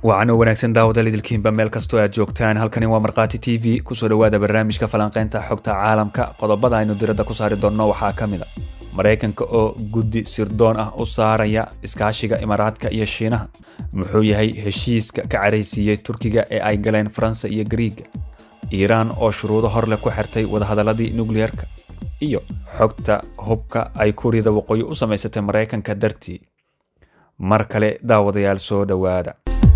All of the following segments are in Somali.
wacan oo wanaagsan daawada idilkiinba meel kastoo aad joogtaan halkani waa markhaati t v kusoo dhowaada barnaamijka falanqaynta xogta caalamka qodobada aynu diradda ku saari doonno waxaa ka mid a maraykanka oo guddi sirdoon ah u saaraya iskaashiga imaaraadka iyo shiinaha muxuu yahay heshiiska ka caraysiiyey turkiga ee ay galeen faransa iyo gariiga iiraan oo shuruudo horleh ku xirtay wadahadaladii nukliyeerka iyo xogta hubka ay kuuriyada waqooyi u samaysatay maraykanka dartii mar kale daawadayaal soo dhowaada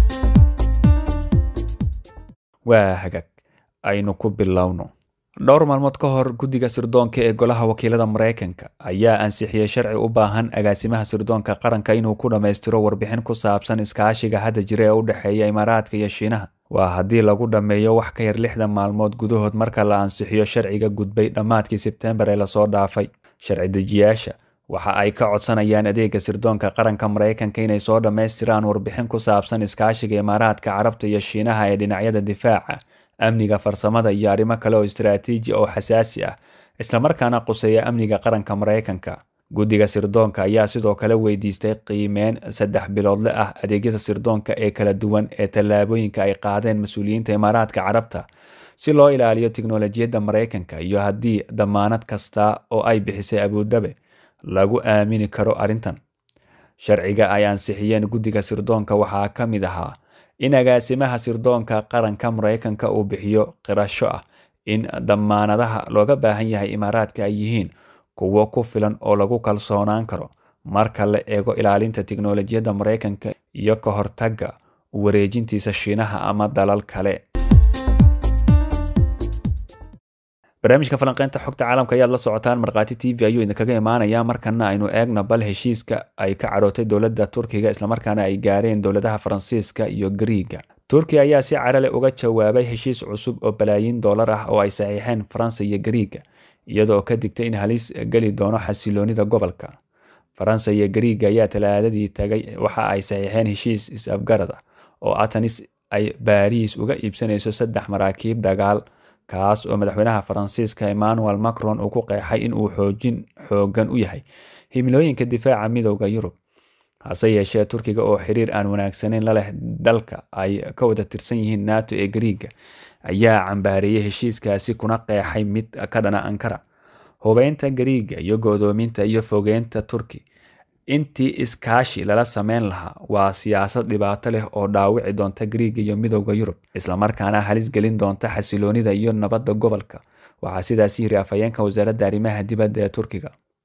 waa hagaag aynu ku bilowno dhowr maalmood ka hor guddiga sirdoonka ee golaha wakiilada maraykanka ayaa ansixiyey sharci u baahan agaasimaha sirdoonka qaranka inuu ku dhammaystiro warbixin ku saabsan iskaashiga hadda jira ee u dhexeeya imaaraadka iyo shiinaha waa haddii lagu dhammeeyo wax ka yar lixdan maalmood gudahood marka la ansixiyo sharciga gudbay dhammaadkii sebtembar ee lasoo dhaafay sharci dejiyaasha waxa ay ka codsanayaan adeega sirdoonka qaranka maraykanka inay soo dhammaystiraan warbixin ku saabsan iskaashiga imaaraadka carabta iyo shiinaha ee dhinacyada difaaca amniga farsamada iyo arrimo kale oo istaraatiiji oo xasaasi ah islamarkaana quseeya amniga qaranka maraykanka guddiga sirdoonka ayaa sidoo kale weydiistay qiimeyn saddex biloodle ah adeegyada sirdoonka ee kala duwan ee tallaabooyinka ay qaadeen mas-uuliyiinta imaaraadka carabta si loo ilaaliyo tiknolojiyadda maraykanka iyo haddii damaanad kasta oo ay bixisay abuudhabe lagu aamini karo arrintan sharciga ay ansixiyeen guddiga sirdoonka waxaa ka mid ahaa in agaasimaha sirdoonka qaranka maraykanka uu bixiyo qirasho ah in damaanadaha looga baahan yahay imaaraadka ay yihiin kuwo ku filan oo lagu kalsoonaan karo marka la eego ilaalinta tiknolojiyadda maraykanka iyo ka hortagga wareejintiisa shiinaha ama dalal kale barnaamijka falanqeynta xogta caalamka ayaad la socotaan markhaati t v ayuu idinkaga imaanayaa markana aynu eegna bal heshiiska ay ka carootay dowladda turkiga islamarkaana ay gaareen dowladaha faransiiska iyo gariiga turkiya ayaa si carale uga jawaabay heshiis cusub oo balaayiin dollar ah oo ay saxiixeen faransa iyo gariiga iyadoo ka digtay in halis geli doono xasiloonida gobolka faransa iyo gariiga ayaa talaadadii tagay waxa ay saxiixeen heshiis is-afgarad ah oo atanis ay baariis uga iibsanayso saddex maraakiib dagaal kaas oo madaxweynaha faransiiska emmanuel macron uu ku qeexay in uu xoojin xoogan u yahay himilooyinka difaaca midooda yurub hase yeeshee turkiga oo xiriir aan wanaagsaneyn la leh dalka ay ka wada tirsan yihiin nato ee gariiga ayaa cambaareeyey heshiiskaasi kuna qeexay mid ka dhana ankara hubeynta gariiga iyo godoominta iyo fogeynta turki intii iskaashi lala sameyn lahaa waa siyaasad dhibaato leh oo dhaawici doonta gariiga iyo midooda yurub islamarkaana halis gelin doonta xasiloonida iyo nabadda gobolka waxaa sidaas yiri afhayeenka wasaaradda arrimaha dibadda ee turkiga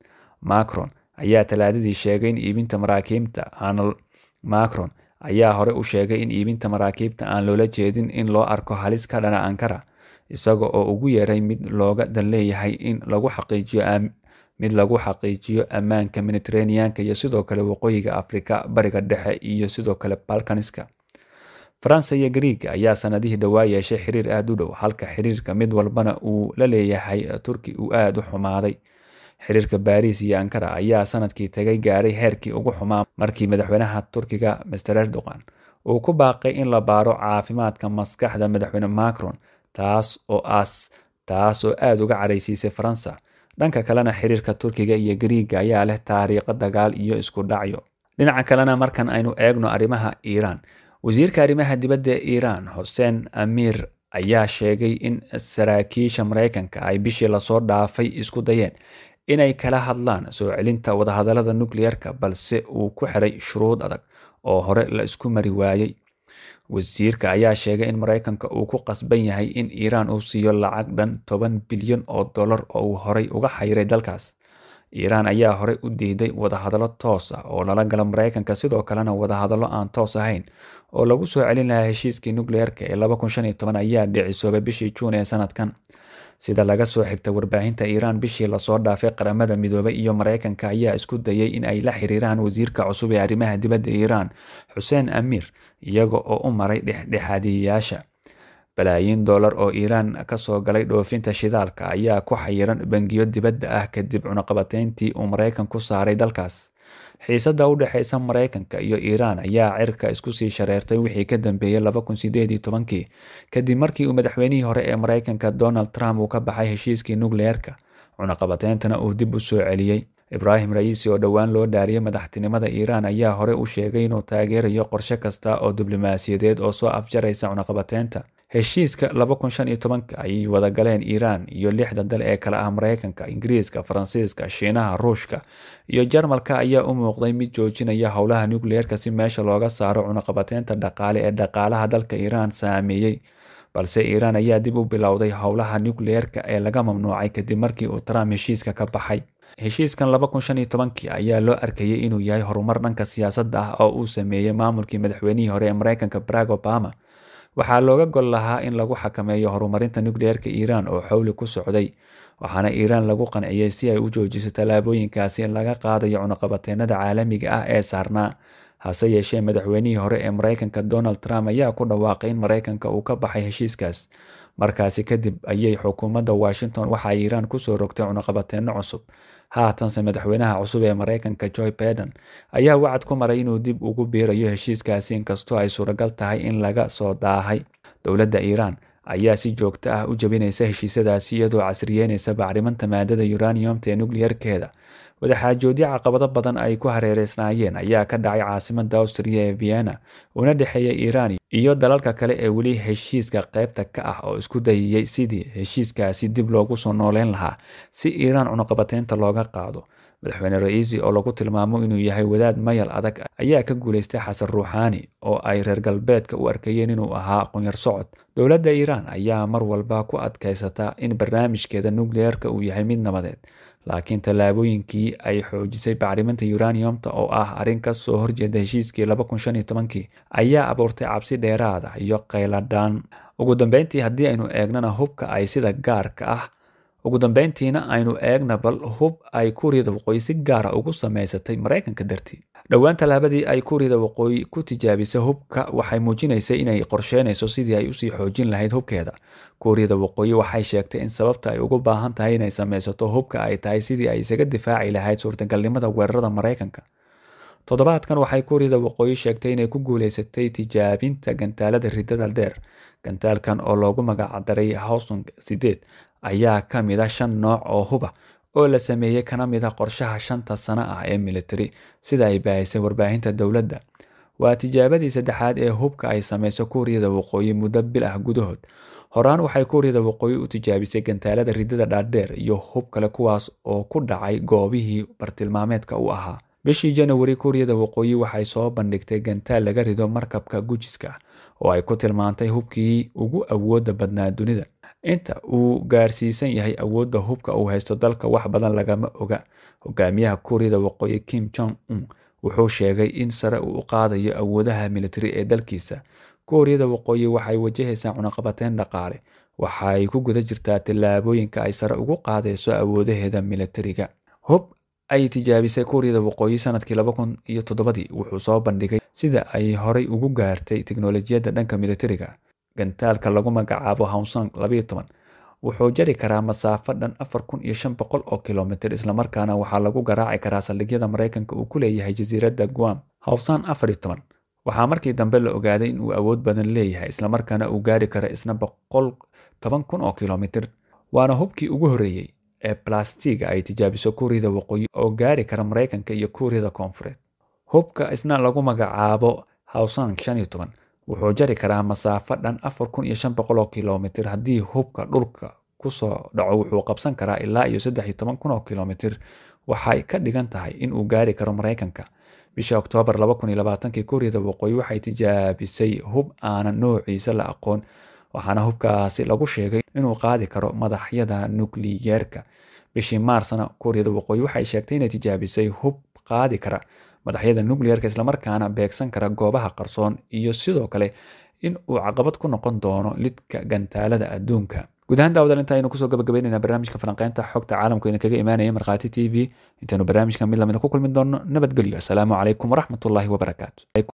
macron ayaa talaadadii sheegay in iibinta maraakiibta aan macron ayaa hore u sheegay in iibinta maraakiibta aan loola jeedin in loo arko halis ka dhana ankara isaga oo ugu yeeray mid looga dan leeyahay in lagu xaqiijiyo mid lagu xaqiijiyo ammaanka mediteraneanka iyo sidoo kale waqooyiga afrika bariga dhexe iyo sidoo kale balkaniska faransa iyo gariiga ayaa sanadihii dhowaa yeeshay xiriir aada u dhow halka xiriirka mid walbana uu la leeyahay turki uu aada u xumaaday xiriirka baariis iyo ankara ayaa sanadkii tagay gaaray heerkii ugu xumaa markii madaxweynaha turkiga master erdogan uu ku baaqay in la baaro caafimaadka maskaxda madaxweyne macron taas oo as taas oo aada uga caraysiisay faransa dhanka kalena xiriirka turkiga iyo gariiga ayaa leh taariikho dagaal iyo isku dhacyo dhinaca kalena markan aynu eegno arrimaha iiraan wasiirka arrimaha dibadda ee iiraan xuseen amiir ayaa sheegay in saraakiisha maraykanka ay bishii lasoo dhaafay isku dayeen inay kala hadlaan soo celinta wadahadalada nukliyeerka balse uu ku xiray shuruud adag oo hore la isku mari waayey wasiirka ayaa sheegay in maraykanka uu ku qasban yahay in iiraan uu siiyo lacag dhan toban bilyan oo dollar oo uu horey uga xayiray dalkaas iiraan ayaa horey u diiday wadahadallo toos ah oo lala gala maraykanka sidoo kalena wadahadallo aan toos ahayn oo lagu soo celin lahaa heshiiskii nukliyeerka ee ayaa dhicisoobay bishii juun ee sanadkan sida laga soo xigta warbaahinta iiraan bishii lasoo dhaafay qaramada midoobay iyo maraykanka ayaa isku dayay in ay la xiriiraan wasiirka cusub ee arrimaha dibadda iiraan xuseen amiir iyaga oo u maray dhexdhexaadiyayaasha balaayiin dollar oo iiraan kasoo galay dhoofinta shidaalka ayaa ku xayiran bangiyo dibadda ah kadib cunaqabateyntii uu maraykan ku saaray dalkaas xiisadda u dhexeysa maraykanka iyo iiraan ayaa cirka isku sii shareertay wixii ka dambeeyey kii kadib markii uu madaxweynihii hore ee maraykanka donald trump uu ka baxay heshiiskii nukliyeerka cunaqabateyntana uu dib u soo celiyey ibraahim ra'iisi oo dhowaan loo dhaariyay madaxtinimada iiraan ayaa hore u sheegay inuu taageerayo qorshe kasta oo diblomaasiyadeed oo soo afjaraysa cunaqabateynta heshiiska ay wadagaleen iiraan iyo lixda dal ee kale ah mareykanka ingiriiska faransiiska shiinaha ruushka iyo jarmalka ayaa u muuqday mid joojinaya howlaha nukliyeerka si meesha looga saaro cunaqabateynta dhaqaale ee dhaqaalaha dalka iiraan saameeyey balse iiraan ayaa dib u bilowday howlaha nukliyeerka ee laga mamnuucay kadib markii uu trump heshiiska ka baxay heshiiskan ayaa loo arkayay inuu yahay horumar dhanka siyaasadda ah oo uu sameeyey maamulkii madaxweynihii hore ee mareykanka barack obama waxaa looga gol lahaa in lagu xakameeyo horumarinta nukliyeerka iiraan oo xowli ku socday waxaana iiraan lagu qanciyey si ay u joojiso tallaabooyinkaasi in laga qaadayo cunaqabateenada caalamiga ah ee saarnaa hase yeeshee madaxweynihii hore ee mareykanka donald trump ayaa ku dhawaaqay in mareykanka uu ka baxay heshiiskaas markaasi kadib ayay xukuumadda washington waxa ay iiraan kusoo rogtay cunaqabateeno cusub haatanse madaxweynaha cusub ee mareykanka joe baiden ayaa wacad ku maray inuu dib ugu biirayo heshiiskaasi inkastoo ay suuragal tahay in laga soo daahay dowladda iiraan ayaa si joogto ah u jabinaysa heshiisyadaasi iyadoo casriyeynaysa bacriminta maadada uraniumta ee nukliyerkeeda wadaxaajoodyo caqabado badan ay ku hareereysnaayeen ayaa ka dhacay caasimada austria ee vienna una dhexeeya iiraan iyo dalalka kale ee weli heshiiska qaybta ka ah oo isku dayayay sidii heshiiskaasi dib loogu soo nooleyn lahaa si iiraan cunaqabateynta looga qaado madaxweyne ra'iisi oo lagu tilmaamo inuu yahay wadaad mayal adag ayaa ka guuleystay xasan ruuxaani oo ay reer galbeedka u arkayeen inuu ahaa aqoonyar socod dowladda iiraan ayaa mar walba ku adkaysataa in barnaamijkeeda nukliyeerka uu yahay mid nabadeed laakiin tallaabooyinkii ay xoojisay bacriminta uraniumta oo ah arrin ka soo horjeeda heshiiskii ayaa abuurtay cabsi dheeraada iyo qayladhaan ugu dambeyntii haddii aynu eegnana hubka ay sida gaarka ah ugu dambeyntiina aynu eegna bal hub ay kuuriyada waqooyi si gaara ugu samaysatay mareykanka dartii dhowaan tallaabadii ay kuuriyada waqooyi ku tijaabisay hubka waxay muujinaysay inay qorsheynayso sidii ay usii xoojin lahayd hubkeeda kuuriyada waqooyi waxay sheegtay in sababta ay ugu baahan tahay inay samaysato hubka ay tahay sidii ay isaga difaaci lahayd suurtagalnimada weerarada mareykanka toddobaadkan waxay kuuriyada waqooyi sheegtay inay ku guuleysatay tijaabinta gantaalada ridada dheer gantaalkan oo loogu magacdaray howsong sideed ayaa ka mid a shan nooc oo huba oo la sameeyey kana mid a qorshaha shanta sano ah ee militari sida ay baahisay warbaahinta dowladda waa tijaabadii saddexaad ee hubka ay samayso kuuriyada waqooyi muddo bil ah gudahood horaan waxay kuuriyada waqooyi u tijaabisay gantaalada ridada dhaadheer iyo hub kale kuwaas oo ku dhacay goobihii bartilmaameedka u ahaa bishii janawari kuuriyada waqooyi waxay soo bandhigtay gantaal laga rido markabka gujiska oo ay ku tilmaantay hubkii ugu awooda badnaa dunida inta uu gaarsiisan yahay awoodda hubka uu haysto dalka wax badan lagama oga hogaamiyaha kuuriyada waqooyi kim jong un wuxuu sheegay in sare uu u qaadayo awoodaha militari ee dalkiisa kuuriyada waqooyi waxay wajahaysaa cunaqabateyn dhaqaale waxay ku guda jirtaa tallaabooyinka ay sare ugu qaadayso awoodaheeda militariga hub ay tijaabisay kuuriyada waqooyi sanadkii laba kun iyo toddobadii wuxuu soo bandhigay sida ay horay ugu gaartay tiknolojiyadda dhanka militariga gantaalka lagu magacaabo howsong labayo toban wuxuu jari karaa masaafo dhan afar kun iyo shan boqol oo kilomitir islamarkaana waxaa lagu garaaci karaa saldhigyada mareykanka uu ku leeyahay jasiiradda guam howsang afar iyo toban waxaa markii dambe la ogaaday in uu awood badan leeyahay islamarkaana uu gaari karo isna boqol toban kun oo kilomitir waana hubkii ugu horreeyey ee balastiga ay tijaabiso kuuriyada waqooyi oo gaari kara mareykanka iyo kuuriyada koonfureed hubka isna lagu magacaabo howsang shan iyo toban wuxuu jari karaa masaafo dhan afar kun iyo shan boqol oo kilomitir haddii hubka dhulka kusoo dhaco wuxuu qabsan karaa ilaa iyo saddex iyo toban kun oo kilomitir waxay ka dhigan tahay in uu gaari karo mareykanka bisha oktoobar laba kun iyo labaatankii kuuriyada waqooyi waxay tijaabisay hub aanan noociisa la aqoon waxaana hubkaasi lagu sheegay inuu qaadi karo madaxyada nukliyeerka bishii maarsna kuuriyada waqooyi waxay sheegtay inay tijaabisay hub qaadi kara madaxyada nukliyeerka islamarkaana beegsan kara goobaha qarsoon iyo sidoo kale in uu caqabad ku noqon doono lidka gantaalada adduunka guud ahaan daawadaal inta aynu kusoo gabagabeynayna barnaamijka falanqeynta xogta caalamku idin kaga imaanaya markhaati t v intaynu barnaamijka mid lamida ku kulmi doono nabadgelyo asalaamu calaykum waraxmatullaahi wabarakaatu